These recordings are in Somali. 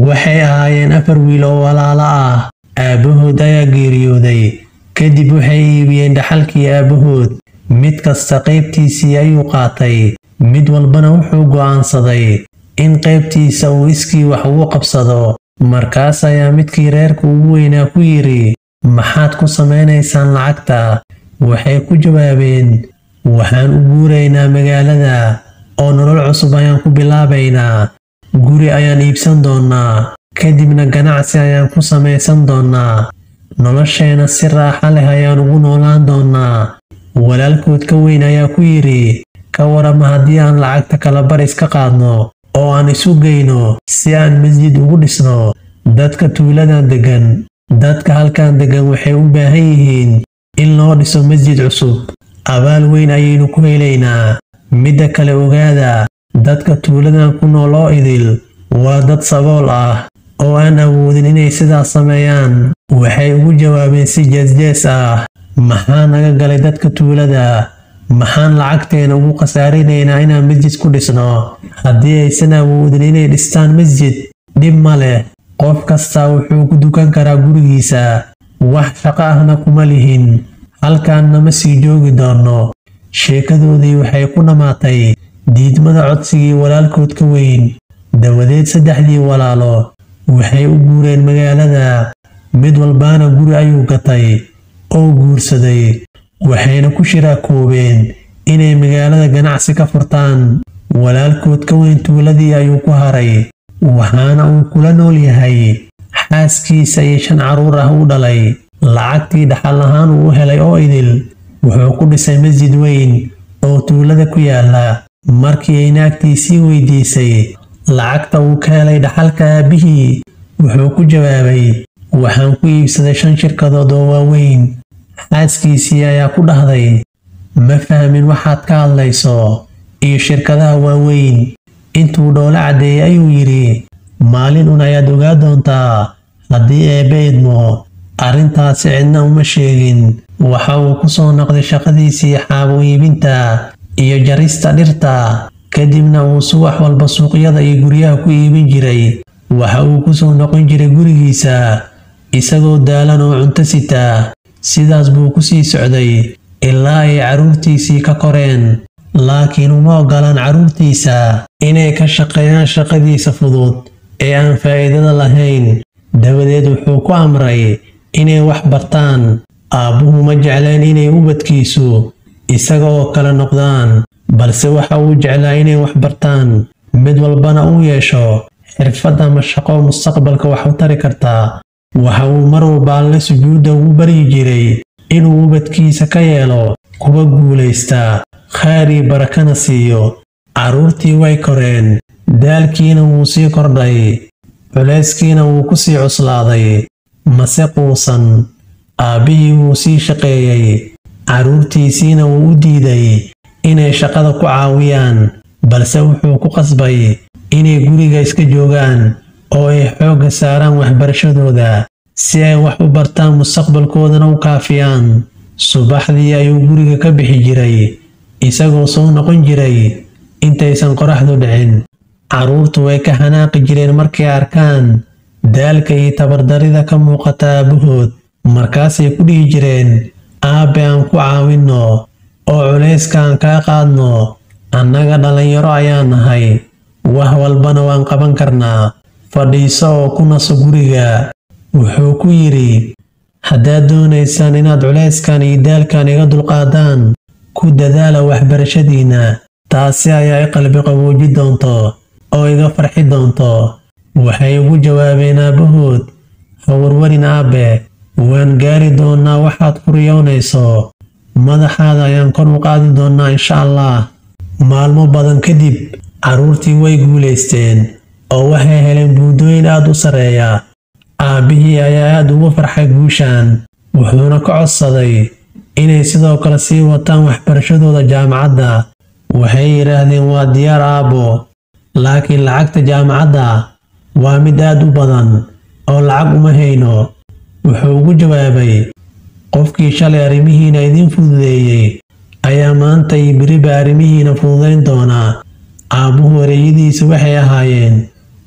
waxay ahaayeen afar wiil oo walaalo ah aabbahood ayaa geeriyooday kadib waxay iibiyeen dhaxalkii aabbahood mid kasta qaybtiisii ayuu qaatay mid walbana wuxuu go'aansaday in qaybtiisa uu iskii wax ugu qabsado markaas ayaa midkii reerka ugu weynaa ku yidhi maxaad ku samaynaysaan lacagta waxay ku jawaabeen waxaan u guuraynaa magaalada oo nolol cusub ayaan ku bilaabaynaa guri ayaan iibsan doonnaa kadibna ganacsi ayaan ku samaysan doonnaa nolosheena si raaxa leh ayaan ugu noolaan doonnaa walaalkood ka weyn ayaa ku yidhi ka warama haddii aan lacagta kala bar iska qaadno oo aan isu geyno si aan masjid ugu dhisno dadka tuuladan deggan dadka halkan deggan waxay u baahan yihiin in loo dhiso masjid cusub abaal weyn ayaynu ku helaynaa midda kale ogaada dadka tuuladan ku nool oo idil waa dad sabool ah oo aan awoodin inay sidaas sameeyaan waxay ugu jawaabeen si jeesjees ah maxaa naga galay dadka tuulada maxaan lacagteena ugu khasaarinaynaa inaan masjid ku dhisno haddii aysan awoodin inay dhistaan masjid dhib ma leh qof kastaa wuxuu ku dukan karaa gurigiisa wax shaqo ahna kuma lihin halkaanna ma sii joogi doonno sheekadoodii waxay ku dhammaatay diidmada codsigii walaalkood ka weyn dabadeed saddexdii walaalo waxay u guureen magaalada mid walbaana guri ayuu gatay oo guursaday waxayna ku shiraakoobeen inay magaalada ganacsi ka furtaan walaalkood ka weyn tuuladii ayuu ku haray waxaana uu kula nool yahay xaaskiisa iyo shan carruur ah u dhalay lacagtii dhaxal ahaan uu u helay oo idil wuxuu ku dhisay masjid weyn oo tuulada ku yaala markii ay naagtiisii weydiisay lacagta uu ka helay dhaxalka aabbihii wuxuu ku jawaabay waxaan ku iibsaday shan shirkadood oo waaweyn xaaskiisii ayaa ku dhahday ma fahmin waxaad ka hadlayso iyo shirkadaha waaweyn intuu dhoolo caddeeyey ayuu yidhi maalin un ayaad ogaa doontaa haddii eebbe idmo arrintaasi cidna uma sheegin waxa uu ku soo noqday shaqadiisii xaabo iibinta iyo jarista dhirta kadibna uu subax walba suuqyada iyo guryaha ku iibin jiray waxa uu ku soo noqon jiray gurigiisa isagoo daalan oo cunto sita sidaas buu ku sii socday ilaa ay carruurtiisii ka koreen laakiin uma oggolaan carruurtiisa inay ka shaqeeyaan shaqadiisa fudud ee aan faa'iidada lahayn dabadeed wuxuu ku amray inay wax bartaan aabbuhu ma jecleen inay ubadkiisu isaga oo kale noqdaan balse waxa uu jeclaa inay wax bartaan mid walbana uu yeesho xirfad ama shaqo mustaqbalka wax u tari kartaa waxa uu mar walba alle sujuudda ugu baryi jiray inuu ubadkiisa ka yeelo kuwa guulaysta khayr iyo barakana siiyo carruurtii way koreen daalkiina wuu sii kordhay culayskiina wuu ku sii cuslaaday mase quusan aabbihii wuu sii shaqeeyey carruurtiisiina wuu u diiday inay shaqada ku caawiyaan balse wuxuu ku qasbay inay guriga iska joogaan oo ay xoogga saaraan waxbarashadooda si ay wax u bartaan mustaqbalkoodana u kaafiyaan subaxdii ayuu guriga ka bixi jiray isagoo soo noqon jiray intaysan qoraxdu dhicin carruurtu way ka xanaaqi jireen markay arkaan daalka iyo tabardarida ka muuqata aabbahood markaasay ku dhihi jireen aabbe aan ku caawinno oo culayska aan kaa qaadno annaga dhallinyaro ayaa nahay wax walbana waan qaban karnaa fadhiiso oo ku naso guriga wuxuu ku yidhi haddaad doonaysaan inaad culayskan iyo daalkan iga dulqaadaan ku dadaala waxbarashadiinna taasi ayaa i qalbi qabooji doonto oo iga farxi doonto waxay ugu jawaabeen aabbahood ha warwarin aabbe waan gaari doonnaa waxaad ku riyoonayso madaxaada ayaan kor u qaadi doonnaa insha allah maalmo badan kadib carruurtii way guulaysteen oo waxay heleen buundooyin aad u sarreeya aabbihii ayaa aad ugu farxay guushan wuxuuna ka codsaday inay sidoo kale sii wataan waxbarashadooda jaamacadda waxay yidhaahdeen waa diyaar aabbo laakiin lacagta jaamacadda waa mid aad u badan oo lacag uma hayno wuxuu ugu jawaabay qofkii shalay arrimihiina idiin fududeeyey ayaa maanta iyo beriba arrimihiina fududayn doonaa aabbuhu ereyadiisa waxay ahaayeen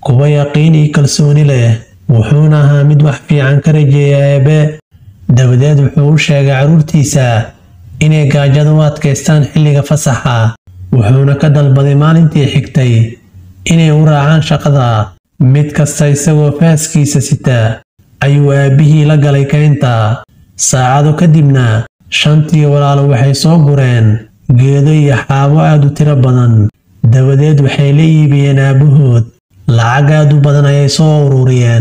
kuwa yaqiin iyo kalsooni leh wuxuuna ahaa mid wax fiican ka rajeeya eebe dabadeed wuxuu u sheegay carruurtiisa inay gaajada u adkaystaan xilliga fasaxa wuxuuna ka dalbaday maalintii xigtay inay u raacaan shaqada mid kasta isagoo faaskiisa sita ayuu aabbihii la galay kaynta saacado kadibna shantii walaalo waxay soo gureen geedo iyo xaabo aad u tiro badan dabadeed waxay la iibiyeen aabbahood lacag aad u badan ayay soo ururiyeen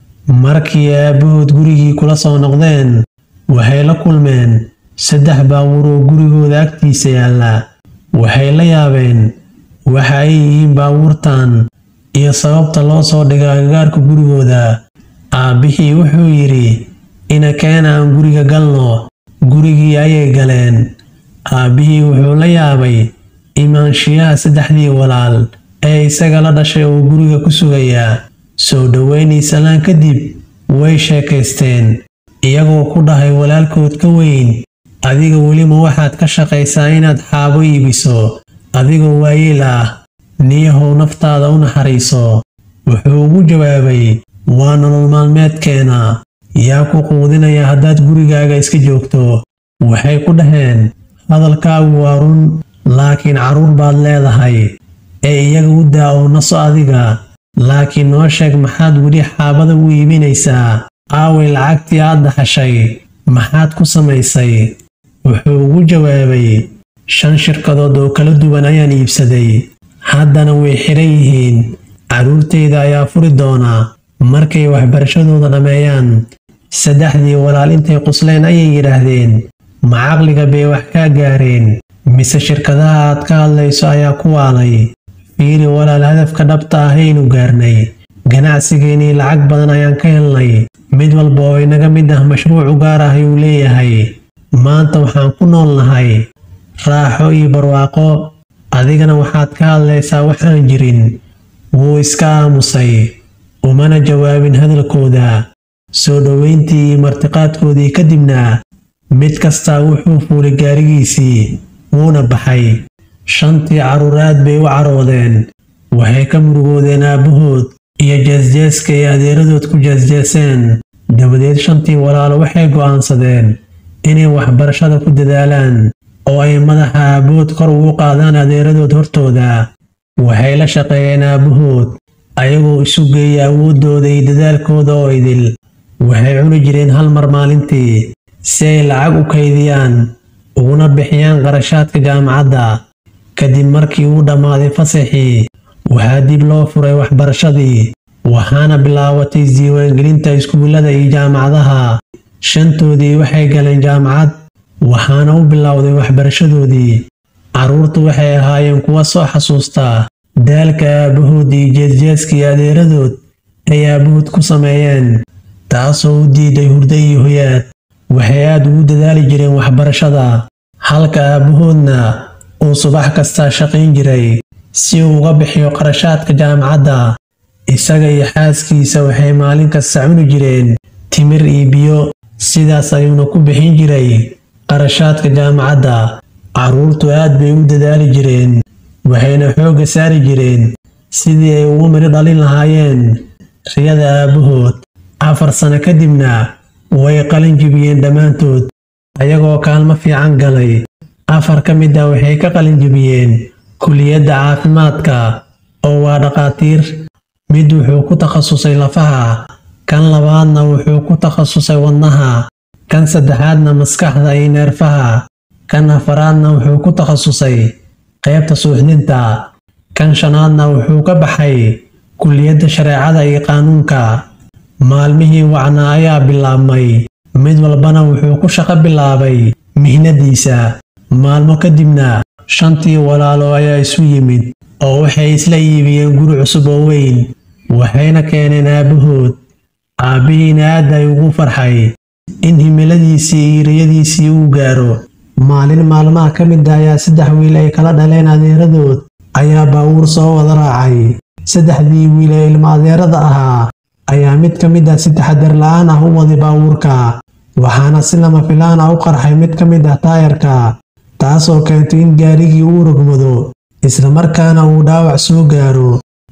markii aabbahood gurigii kula soo noqdeen waxay la kulmeen saddex baabuur oo gurigooda agtiisa yaalla waxay la yaabeen waxa ay yihiin baabuurtan iyo sababta loo soo dhigay agagaarka gurigooda aabbihii wuxuu yidhi ina keena aan guriga galno gurigii ayay galeen aabbihii wuxuu la yaabay imaanshiyaha saddexdii walaal ee isaga la dhashay oo guriga ku sugaya soo dhoweynay salaan kadib way sheekaysteen iyagoo ku dhahay walaalkood ka weyn adiga welima waxaad ka shaqaysaa inaad xaabo iibiso adigoo waayeel ah niyahow naftaada u naxariiso wuxuu ugu jawaabay waa nolol maalmeedkeena yaa ku quudinaya haddaad gurigaaga iska joogto waxay ku dhaheen hadalkaagu waa run laakiin carruur baad leedahay ee iyaga u daa oo naso adiga laakiin noo sheeg maxaad weli xaabada u iibinaysaa aaway lacagtii aad dhaxashay maxaad ku samaysay wuxuu ugu jawaabay shan shirkadood oo kala duwan ayaan iibsaday haddana way xidhan yihiin carruurtayda ayaa furi doona markay waxbarashadooda dhammeeyaan saddexdii walaal intay qusleen ayay yidhaahdeen ma caqliga bay wax kaa gaareen mise shirkadaha aad ka hadlayso ayaa ku waalay fiiri walaal hadafka dhabta ah aynu gaarnay ganacsigeennii lacag badan ayaan ka helnay mid walba oo inaga mid ah mashruuc u gaar ah ayuu leeyahay maanta waxaan ku nool nahay raaxo iyo barwaaqo adigana waxaad ka hadlaysaa waxaan jirin wuu iska aamusay umana jawaabin hadalkooda soo dhoweyntii iyo martiqaadkoodii kadibna mid kastaa wuxuu fuulay gaarigiisii wuuna baxay shantii carruur aad bay u caroodeen waxay ka murugoodeen aabbahood iyo jeesjeeska ay adeeradood ku jeesjeeseen dabadeed shantii walaalo waxay go'aansadeen inay waxbarashada ku dadaalaan oo ay madaxa aabbahood kor ugu qaadaan adeeradood hortooda waxay la shaqeeyeen aabbahood ayagoo isu geeya awooddooda iyo dadaalkooda oo idil waxay cuni jireen hal mar maalintii si ay lacag u kaydiyaan uguna bixiyaan qarashaadka jaamacadda kadib markii uu dhammaaday fasaxii waxaa dib loo furay waxbarashadii waxaana bilaabatay isdiiwaangelinta iskuullada iyo jaamacadaha shantoodii waxay galeen jaamacad waxaana u bilowday waxbarashadoodii carruurtu waxay ahaayeen kuwa soo xasuusta daalka aabbahood iyo jeesjeeskii adeeradood ay aabbahood ku sameeyeen taasoo u diiday hurdo iyo hoyaad waxay aad ugu dadaali jireen waxbarashada halka aabbahoodna uu subax kastaa shaqayn jiray si uu uga bixiyo qarashaadka jaamacadda isaga iyo xaaskiisa waxay maalin kasta cuni jireen timir iyo biyo sidaas ayuuna ku bixin jiray qarashaadka jaamacadda carruurtu aad bay u dadaali jireen waxayna xoogga saari jireen sidii ay ugu midho dhalin lahaayeen riyada aabbahood afar sano kadibna way qalin jibiyeen dhammaantood ayagoo kaalmo fiican galay afar ka mid ah waxay ka qalin jibiyeen kuliyadda caafimaadka oo waa dhaqaatiir mid wuxuu ku takhasusay lafaha kan labaadna wuxuu ku takhasusay wadnaha kan saddexaadna maskaxda iyo neerfaha kan afaraadna wuxuu ku takhasusay qaybta suuxdinta kan shanaadna wuxuu ka baxay kuliyadda shareecada iyo qaanuunka maalmihii wacnaa ayaa bilaabmay mid walbana wuxuu ku shaqo bilaabay mihnadiisa maalmo kadibna shantii walaalo ayaa isu yimid oo waxay isla iibiyeen guri cusub oo weyn waxayna keeneen aabbahood aabbihiina aad ay ugu farxay in himiladiisii iyo riyadiisii uu gaaro maalin maalmaha ka mid ah ayaa saddex wiil ay kala dhaleen adeeradood ayaa baawuur soo wada raacay saddexdii wiil ee ilmo adeerada ahaa ayaa mid ka mid ah si taxadar la'aan ah u waday baawuurka waxaana si lama filaan ah u qarxay mid ka mid ah taayarka taasoo keentay in gaarigii uu rogmado islamarkaana uu dhaawac soo gaaro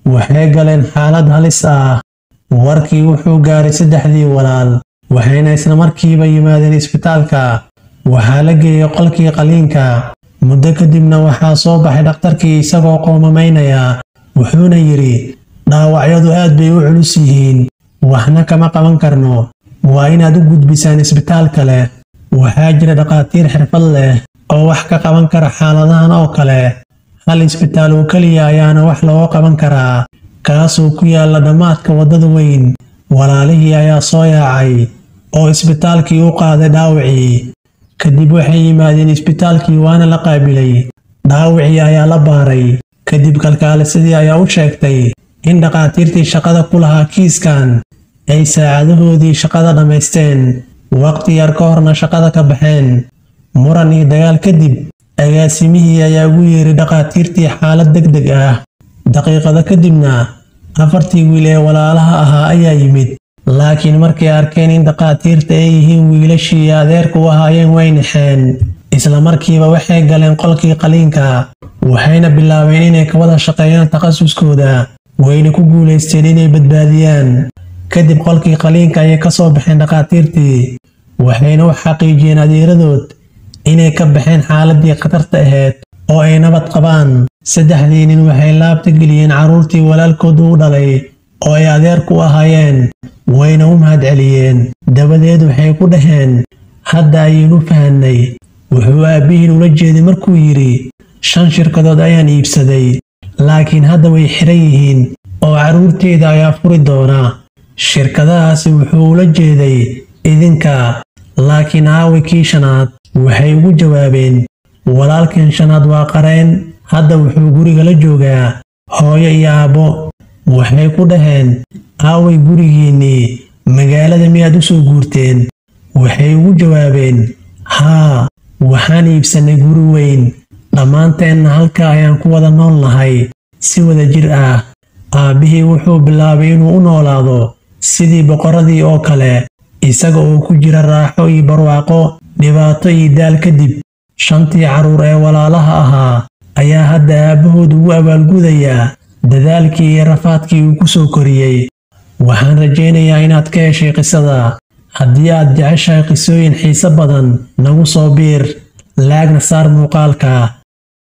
waxay galeen xaalad halis ah warkii wuxuu gaaray saddexdii walaal waxayna isla markiiba yimaadeen isbitaalka waxaa la geeyey qolkii qaliinka muddo kadibna waxaa soo baxay dhakhtarkii isagoo qoomamaynaya wuxuuna yidhi dhaawacyadu aad bay u culus yihiin waxna kama qaban karno waa inaad u gudbisaan isbitaal kale waxaa jira dhakhaatiir xirfad leh oo wax ka qaban kara xaaladahan oo kale hal isbitaal oo keliya ayaana wax looga qaban karaa kaasoo ku yaalla dhammaadka waddada weyn walaalihii ayaa soo yaacay oo isbitaalkii u qaaday dhaawacii kadib waxay yimaadeen isbitaalkii waana la qaabilay dhaawacii ayaa la baaray kadib kalkaalisadii ayaa u sheegtay in dhakhaatiirtii shaqada ku lahaa kiiskan ay saacadahoodii shaqada dhammaysteen waqti yar ka horna shaqada ka baxeen muran iyo dagaal kadib agaasimihii ayaa ugu yeeray dhakhaatiirtii xaalad deg deg ah daqiiqado kadibna afartii wiil ee walaalaha ahaa ayaa yimid laakiin markay arkeen in dhakhaatiirta ay yihiin wiilashii adeerka u ahaayeen way naxeen isla markiiba waxay galeen qolkii qaliinka waxayna bilaabeen inay ka wada shaqeeyaan takhasuskooda wayna ku guulaysteen inay badbaadiyaan kadib qolkii qaliinka ayay ka soo baxeen dhakhaatiirtii waxayna u xaqiijiyeen adeeradood inay ka baxeen xaaladii khatarta ahayd oo ay nabad qabaan saddexdii nin waxay laabta geliyeen carruurtii walaalkooda u dhalay oo ay adeerku ahaayeen wayna u mahadceliyeen dabadeed waxay ku dhaheen hadda ayaynu fahanay wuxuu aabbihiin ula jeeday markuu yidhi shan shirkadood ayaan iibsaday laakiin hadda way xiran yihiin oo carruurteeda ayaa furi doona shirkadahaasi wuxuu ula jeeday idinka laakiin aawi kii shanaad waxay ugu jawaabeen walaalkan shanaad waa qareen hadda wuxuu guriga la joogaa hooyo iyo aabbo waxay ku dhaheen aaway gurigiinnii magaalada miyaad u soo guurteen waxay ugu jawaabeen haa waxaan iibsannay guri weyn dhammaanteenna halka ayaan ku wada nool nahay si wada jir ah aabbihii wuxuu bilaabay inuu u noolaado sidii boqorradii oo kale isaga oo ku jira raaxo iyo barwaaqo dhibaato iyo daal kadib shantii carruur ee walaalaha ahaa ayaa hadda aabbahood ugu abaalgudayaa dadaalkii iyo rafaadkii uu ku soo koriyey waxaan rajaynayaa inaad ka heshay qisada haddii aad jeceshahay qisooyin xiise badan nagu soo biir laagna saar muuqaalka